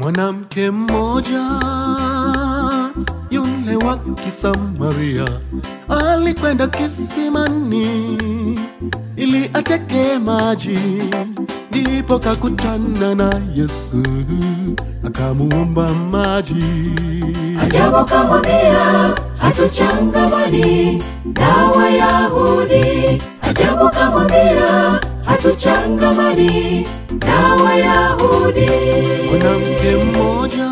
Mwanamke mmoja yule wa Kisamaria alikwenda kisimani ili ateke maji, ndipo kakutana na Yesu akamuomba maji. Ajabu kamwambia hatuchangamani na Wayahudi. Ajabu kamwambia hatuchangamani na Wayahudi. Mwanamke mmoja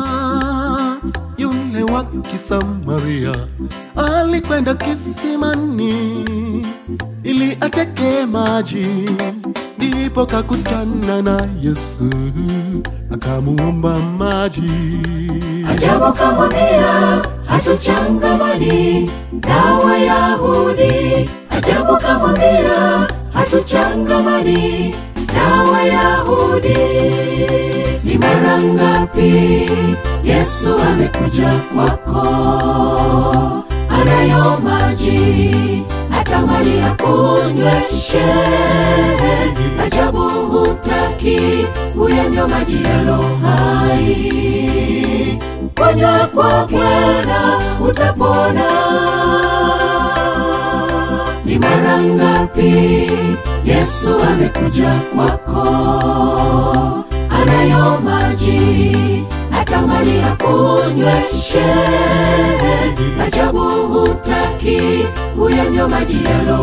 yule wa Kisamaria alikwenda kisimani ili ateke maji, ndipo kakutana na Yesu akamuomba maji. Ajabu kamwambia hatuchangamani na Wayahudi. Ajabu kamwambia hatuchangamani na Wayahudi. Ni mara ngapi Yesu amekuja kwako, anayo maji atamani akunyweshe. Ajabu hutaki uyanywa maji yalo hai, kunywa kwa Bwana utapona. Ni mara ngapi Yesu amekuja kwako, anayo maji atamani akunyweshe. Ajabu hutaki uyanywa maji yalo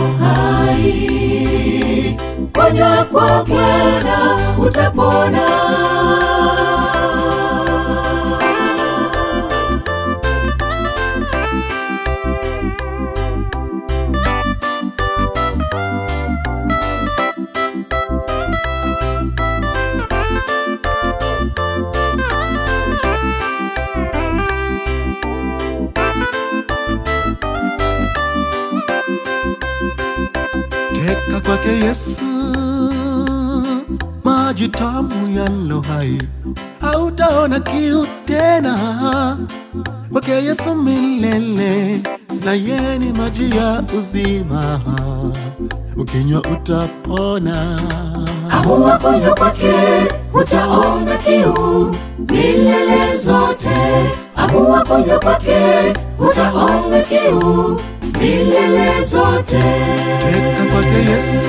hai, kunywa kwa Bwana utapona. Teka kwake Yesu, maji tamu yalo hai, hautaona kiu tena. Kwake Yesu milele, na yeye ni maji ya uzima, ukinywa utapona. Amua kunywa kwake, utaona kiu milele zote. Amua kunywa kwake, utaona kiu milele zote. Teka kwake Yesu,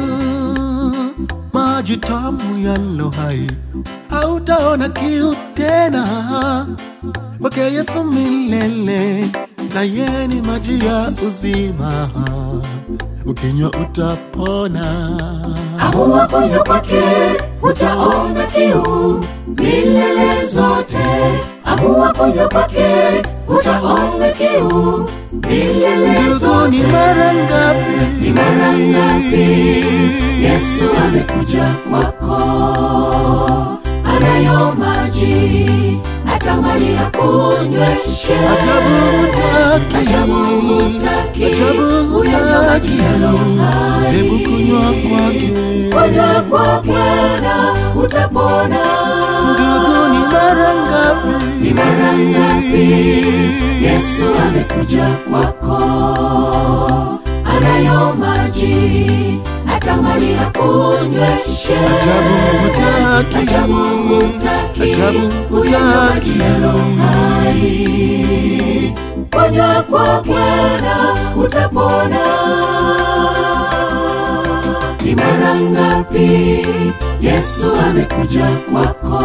maji tamu yalo hai, hautaona kiu tena. Kwake Yesu milele, na yeye ni maji ya uzima, ukinywa utapona. Amua kunywa kwake, utaona kiu milele zote. Amua kunywa kwake, utaona kiu milele Ndugu, ni zote. mara ngapi Ni mara ngapi Yesu amekuja kwako, anayo maji atamani akunyweshe. Ajabu hutaki, Ajabu hutaki, ajabu uyanywa maji hutaki, yalo hai. hebu kunywa kwake. Kunywa kwa Bwana utapona. Ndugu, ni mara ngapi Ni mara ngapi Yesu amekuja kwako, anayo maji atamani akunyweshe. Ajabu hutaki, Ajabu hutaki, ajabu uyanywa maji hutaki. yalo hai. Kunywa kwa Bwana utapona. Ni mara ngapi Yesu amekuja kwako,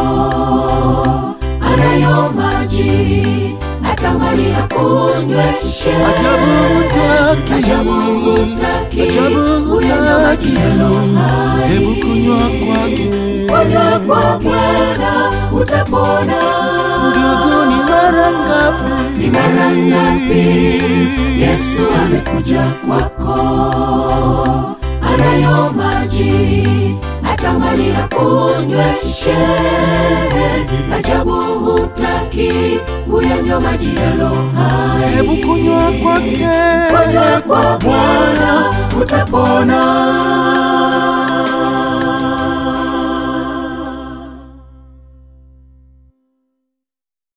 anayo maji atamani akunyweshe. Ajabu hutaki, Ajabu hutaki, ajabu uyanywa maji hutaki, yalo hai. hebu kunywa kwake. Kunywa kwa Bwana utapona. Ndugu, ni mara ngapi Ni mara ngapi Yesu amekuja kwako, anayo maji atamani akunyweshe. Ajabu hutaki uyanywa maji yalo hai. hebu kunywa kwake. Kunywa kwa Bwana utapona.